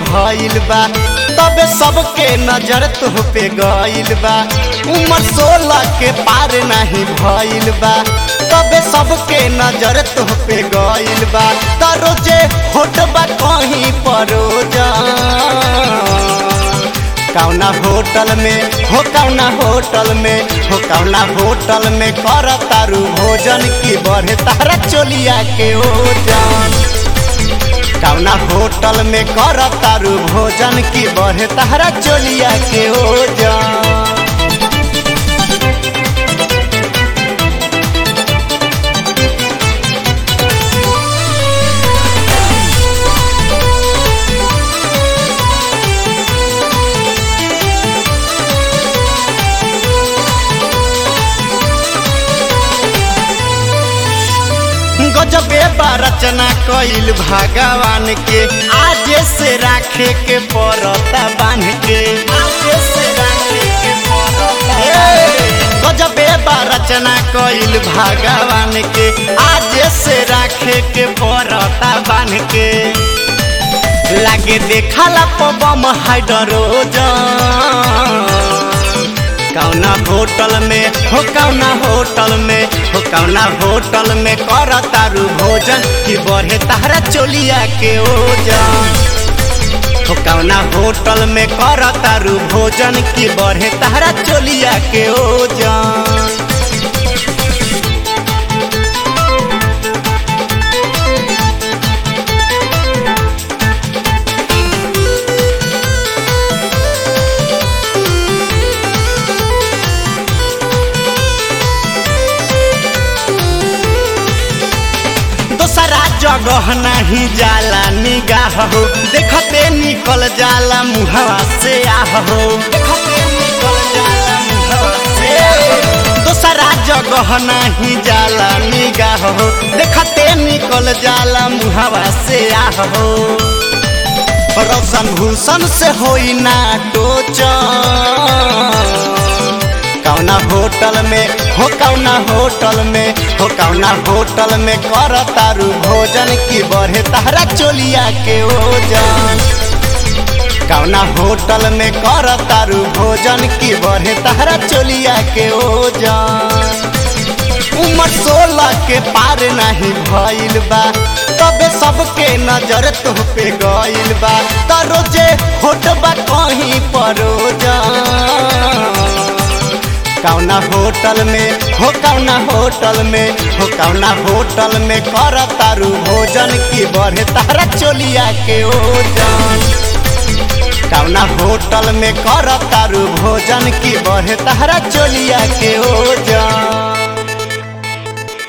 भइल बा तबे सबके नजर तुह पे गइल बा उम्र सोलह के पार नहीं भइल बा तबे सबके नजर तुह पे गइल बा त रोजे होट बा कहीं परोजा कौना होटल में हो कौना होटल में हो कौना होटल में कर तारू भोजन की बढ़े तारा चोलिया के ओजन कौना होटल में कर तारू भोजन की बढ़े तारा चोलिया के ओजन गजबे बा रचना कइल भगवान के आज से राखे के पड़ता बांध के आजे से राखे के पड़ता गजबे बा रचना कइल भगवान के आज से राखे के पड़ता बांध के लागे देखला पबम हाइड्रोजन कौना होटल में हो कौना होटल में हो कौना होटल में कर तारू भोजन कि बढ़े तारा चोलिया के ओजन हो कौना होटल में कर तारू भोजन कि बढ़े तारा चोलिया के ओजन दोसरा जगह नहीं जाला निगाह हो देखते निकल जाला मुहवा से आह हो देखते निकल जाला मुहवा से दोसरा जगह नहीं जाला निगाह हो देखते निकल जाला मुहवा से आह हो रोशन भूषण से होई ना टोचन कौना होटल में हो कौना होटल में हो कौना होटल में कर तारू भोजन की बढ़े तारा चोलिया के ओजन कौना होटल में कर तारू भोजन की बढ़े तारा चोलिया के ओजन उम्र सोलह के पार नहीं भइल बा तबे सबके नजर तुह पे गइल बा त रोजे होट बा कहीं परोजन कौना होटल में हो कौना होटल में हो कौना होटल में कर तारू भोजन की बढ़े तारा चोलिया के ओजन कौना होटल में कर तारू भोजन की बढ़े तारा चोलिया के ओजन